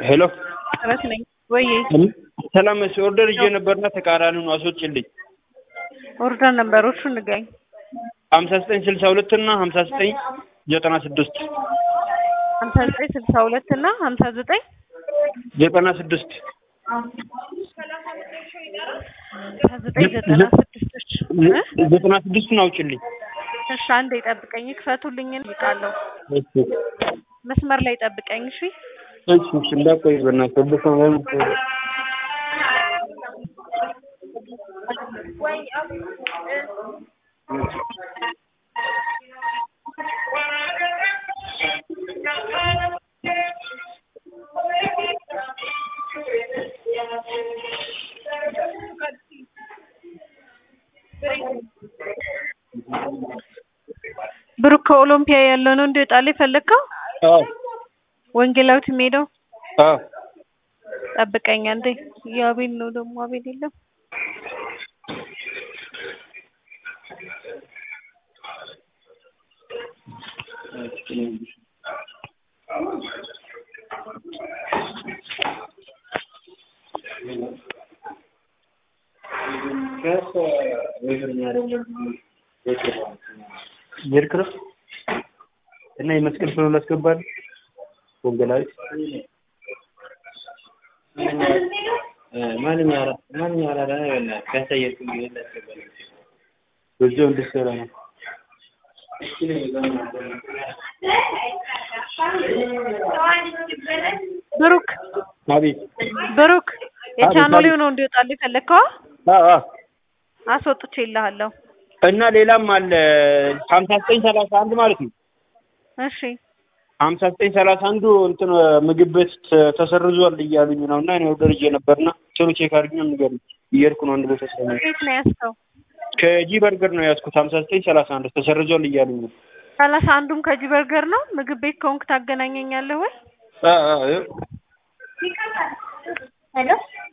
ሄሎ ጥረት ነኝ ወይ ሰላም መስ ኦርደር ይዤ ነበርና ተቃራኒውን አስወጭልኝ። ኦርደር ነምበሮቹ ንገኝ። ሀምሳ ዘጠኝ ስልሳ ሁለት እና ሀምሳ ዘጠኝ ዘጠና ስድስት ሀምሳ ዘጠኝ ስልሳ ሁለት እና ሀምሳ ዘጠኝ ዘጠና ስድስት ሀምሳ ዘጠኝ ዘጠና ስድስቶች ዘጠና ስድስቱን አውጭልኝ። እሺ አንዴ ጠብቀኝ፣ ክፈቱልኝን ይቃለሁ። መስመር ላይ ጠብቀኝ እሺ። እሺ እሺ፣ እንዳቆይ በእናትህ ወደ ሰው ላይ የምትሄደው። ብሩክ ከኦሎምፒያ ያለው ነው እንዲወጣል የፈለግከው? አዎ ወንጌላዊት የሚሄደው አዎ ጠብቀኝ አንዴ። የአቤል ነው ደግሞ አቤል የለም። የርክረፍ እና የመስቀል ፍሎ ላስገባል ወንጌላዊት በዚያው እንድትሰራ ነው። ብሩክ አቤት ብሩክ የቻናሌው ነው እንዲወጣል የፈለግከው? አዎ አዎ። አስወጥቼ ይልሃለሁ። እና ሌላም አለ ሀምሳ ዘጠኝ ሰላሳ አንድ ማለት ነው። እሺ ሀምሳ ዘጠኝ ሰላሳ አንዱ እንትን ምግብ ቤት ተ- ተሰርዟል እያሉኝ ነው እና እኔ ኦርደር ይዤ ነበርና ቶሎ ቼክ አድርጊ ነው ንገሩኝ። እየሄድኩ ነው አንድ ቦታ ስለሆነ የት ነው ያዝከው? ከጂ በርገር ነው ያዝኩት። ሀምሳ ዘጠኝ ሰላሳ አንድ ተሰርዟል እያሉኝ ነው። ሰላሳ አንዱም ከጂ በርገር ነው። ምግብ ቤት ከሆንክ ታገናኘኛለህ ወይ? አ አ እ- ሄሎ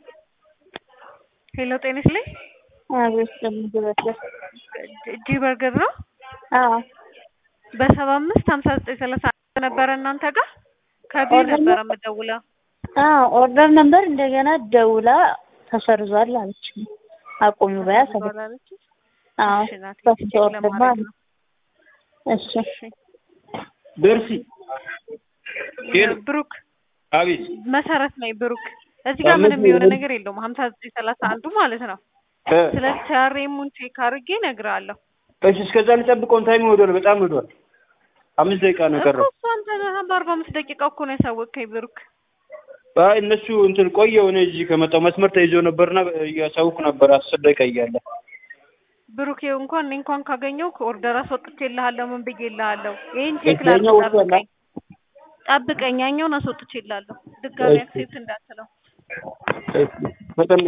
ሄሎ ጤና ይስጥልኝ። አቤት ለምግበትር ጂ በርገር ነው። አዎ በሰባ አምስት ሀምሳ ዘጠኝ ሰላሳ አንድ ነበረ እናንተ ጋር ከቢ ኦርደር ነበረ የምደውለው። አዎ ኦርደር ነበር እንደገና ደውላ ተሰርዟል አለች አቁሚ በያ ሰለ ባላለች አዎ እሺ ናት በፊት ቼክ ኦርደር ለማድረግ ማለት ነው። እሺ እሺ ደርሲ ሄሎ ብሩክ አቤት መሰረት ነኝ ብሩክ። እዚህ ጋር ምንም የሆነ ነገር የለውም። ሀምሳ ዘጠኝ ሰላሳ አንዱ ማለት ነው። እ ስለ ሲያሬሙን ቼክ አድርጌ እነግርሃለሁ። እሺ እስከዛ ልጠብቀውን ታይም ወዷል፣ በጣም ወዷል። አምስት ደቂቃ ነው የቀረው። እኮ እሱ አንተ ነህ በአርባ አምስት ደቂቃ እኮ ነው ያሳወቅከኝ ብሩክ። አይ እነሱ እንትን ቆየው እኔ እዚህ ከመጣሁ መስመር ተይዞ ነበርና እያሳውኩ ነበር አስር ደቂቃ እያለ ብሩክ ይኸው እንኳን እኔ እንኳን ካገኘው ከኦርደር አስወጥቼልሃለሁ ምን ብዬልሃለሁ። ይሄን ቼክ ያኛው ላድርግ ወጥቷል። ጠብቀኝ ጠብቀኝ ያኛውን አስወጥቼልሃለሁ። ድጋሚ እሺ። አክሴፕት እንዳትለው። ፈጠን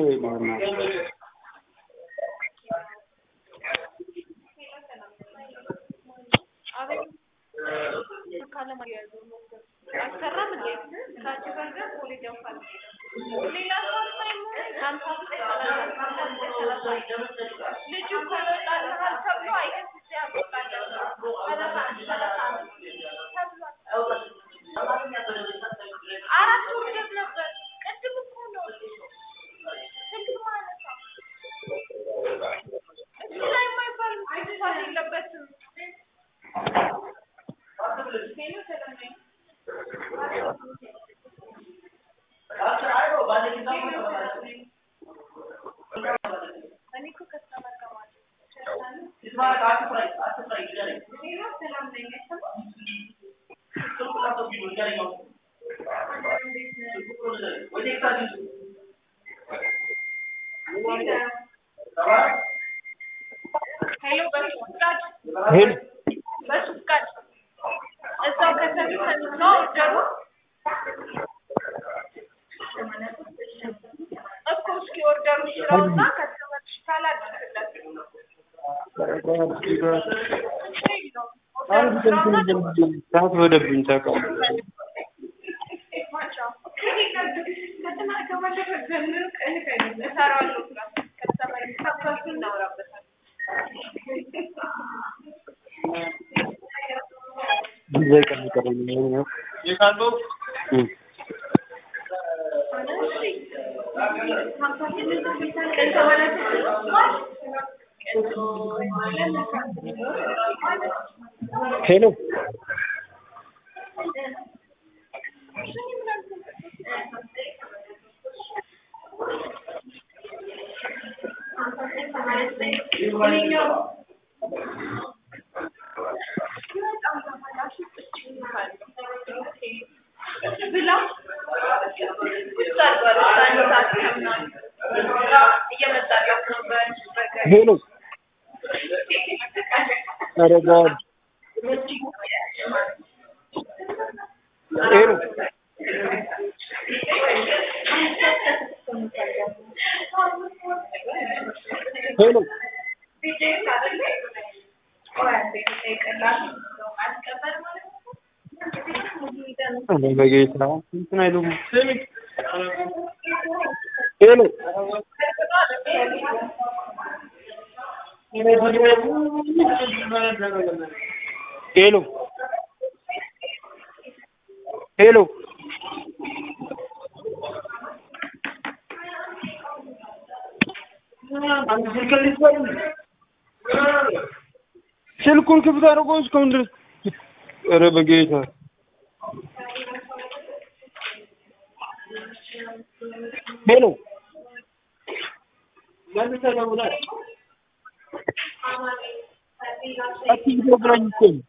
ሄሎ ሰዓት ወደብኝ ታውቃለህ። ጊዜ ቀን ቀረኝ ነው። እም ሄሎ ሄሎ ኧረ ጋድ ሄሎ ሄሎ ኧረ በጌታ እንትን አይሉም ሄሎ ሄሎ ሄሎ ስልኩን ክፍት አድርጎ እስካሁን ድረስ ኧረ በጌታ ሄሎ አትይዞ ብላኝ እኮ ነው።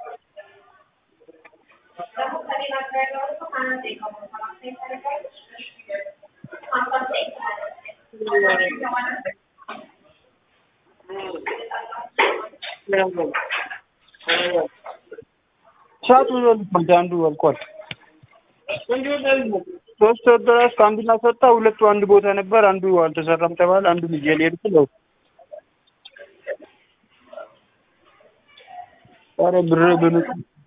ሰዓቱ ወልቋል። አንዱ ወልቋል። ሶስት ወደራስ ከአንዱና ሰጣ ሁለቱ አንድ ቦታ ነበር። አንዱ አልተሰራም ተባለ። አንዱ ልጅ ሊሄድ ነው። ኧረ ብር ብን